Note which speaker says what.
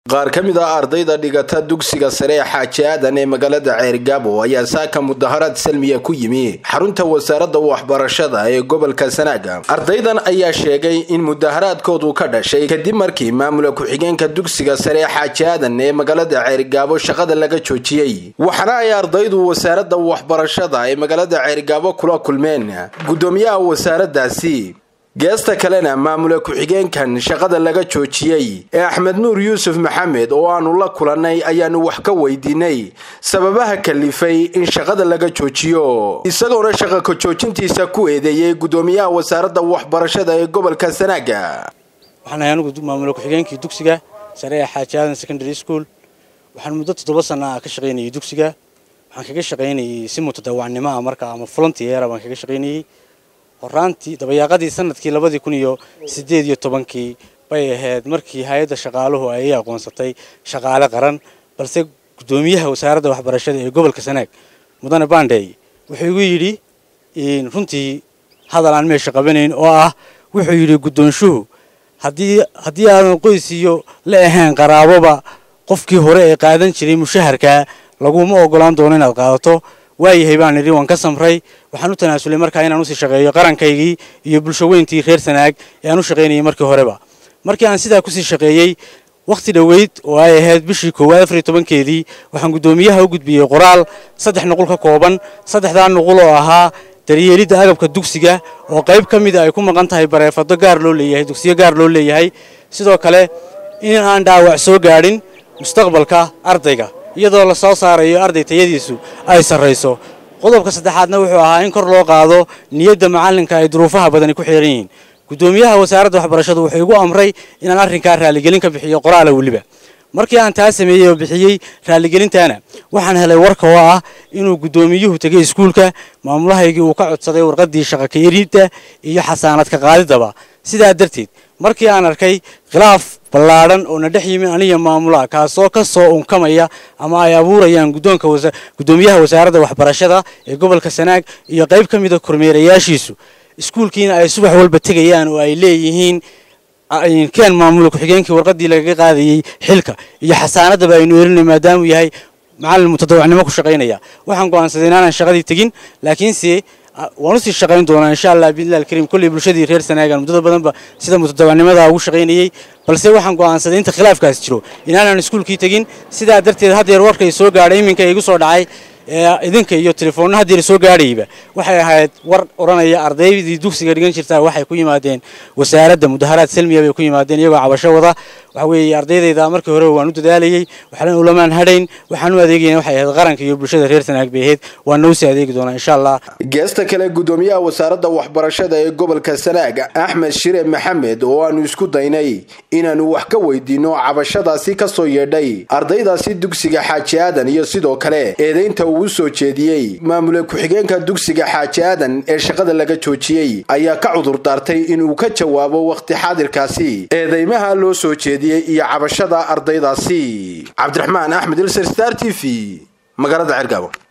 Speaker 1: qaar ka mid ah ardayda dhigata dugsiga sare ee xaaji aadan ee magaalada ceergaabo ayaa saaka mudaharaad salmiya ku yimi xarunta wasaaradda waxbarashada ee gobolka sanaaga ardaydan ayaa sheegay in mudaharaadkoodu ka dhashay kadib markii maamula ku-xigeenka dugsiga sare ee xaaji aadan ee magaalada ceergaabo shaqada laga joojiyey waxaana ay ardaydu wasaaradda waxbarashada ee magaalada ceergaabo kula kulmeen gudoomiyaha wasaaraddaasi geesta kalena maamula ku-xigeenkan shaqada laga joojiyey ee axmed nuur yuusuf maxamed oo aanu la kulannay ayaanu wax ka weydiinay sababaha kalifay in shaqada laga joojiyo isagoona shaqa ka joojintiisa ku eedeeyey gudoomiyaha wasaaradda waxbarashada ee gobolka sanaaga
Speaker 2: waxaan ahay anugu maamula ku-xigeenkii dugsiga sare ee xaaji aadan secondary school waxaan muddo toddoba sana ah ka shaqaynayay dugsiga waxaan kaga shaqaynayay si mutadawacnimo ah marka ama volunteera baan kaga shaqaynayay horaantii dabayaaqadii sanadkii labadii kun iyo sideed iyo tobankii bay ahayd markii hay-adda shaqaaluhu ay aqoonsatay shaqaale qaran balse gudoomiyaha wasaaradda waxbarashada ee gobolka sanaag mudane bandey wuxuu igu yidhi runtii hadal aan meesha qabanayn oo ah wuxuu yidhi guddoonshuhu haddii haddii aadan qoys iyo la ahayn qaraaboba qofkii hore ee qaadan jiray mushaharkaa laguma ogolaan doono inaad qaadato waayahay baan idhi waan ka samray waxaan u tanaasulay markaa inaan usii shaqeeyo qarankaygii iyo bulsho weyntii reer sanaag ee aan u shaqaynayay markii horeba markii aan sidaa kusii shaqeeyey wakhti dhoweyd oo ay ahayd bishii koowaad afar iyo tobankeedii waxaan guddoomiyaha u gudbiyey qoraal saddex nuqul ka kooban saddexdaa nuqul oo ahaa daryeelidda agabka dugsiga oo qayb ka mida ay ku maqan tahay bareefado gaar loo leeyahay dugsiyo gaar loo leeyahay sidoo kale in aan dhaawac soo gaadhin mustaqbalka ardayga iyadoo la soo saarayo arday tayadiisu ay sarrayso qodobka saddexaadna wuxuu ahaa in kor loo qaado niyadda macallinka ay duruufaha badani ku xiran yihiin guddoomiyaha wasaaradda waxbarashadu wuxuu igu amray inaan arrinkaa raaligelin ka bixiyo qoraala weliba markii aan taa sameeyey oo bixiyey raaligelintaana waxaan helay warka oo ah inuu guddoomiyuhu tegay iskuulka maamulahaygii uu ka codsaday warqaddii shaqa ka eridda iyo xasaanadka qaadidaba sidaa darteed markii aan arkay khilaaf ballaadhan oo na dhex yimi aniya maamulaha kaasoo ka soo unkamaya ama ay abuurayaan guddoonka guddoomiyaha wasaaradda waxbarashada ee gobolka sanaag iyo qayb ka mida kormeerayaashiisu iskuulkiina ay subax walba tegayaan oo ay leeyihiin keen maamula ku-xigeenkii warqaddii lagaga qaadayey xilka iyo xasaanaddaba aynu erinay maadaamuu yahay macallin mutadawacnimo ku shaqaynaya waxaan go'aansaday inaanan shaqadii tegin laakiinse waan usii shaqayn doonaa insha allah biidnillahi alkariim kolley bulshadii reer sanaagan muddada badanba sida mutadawacnimada ugu shaqaynayey balse waxaan go'aansaday inta khilaafkaas jiro inaanan iskuulkii tegin sidaa darteed haddeer warkay soo gaadhay iminka igu soo dhacay idinka iyo telefoonna haddeer soo gaadhayba waxay ahayd war odhanaya ardaydii dugsiga dhigan jirtaa waxay ku yimaadeen wasaaradda mudaharaad salmiya bay ku yimaadeen iyagoo cabasho wada waxa weeye ardaydayda markii horeba waan u dadaalayey waxaan ulamaan hadhayn waxaan u adeegayna waxay ahayd qaranka iyo bulshada reer sanaag bay ahayd waana usii adeegi doonaa insha allah
Speaker 1: geesta kale gudoomiyaha wasaaradda waxbarashada ee gobolka sanaag axmed shire maxamed oo aanu isku daynay inaanu wax ka weydiino cabashadaasi ka soo yeedhay ardaydaasi dugsiga xaaji aadan iyo sidoo kale eedaynta uu soo jeediyey maamula ku-xigeenka dugsiga xaaji aadan ee shaqada laga joojiyey ayaa ka cudur daartay inuu ka jawaabo wakhti xaadirkaasi eedeymaha loo soo jeediyey iyo cabashada ardaydaasi cabdiraxmaan axmed ilser star t v magaalada cergaabo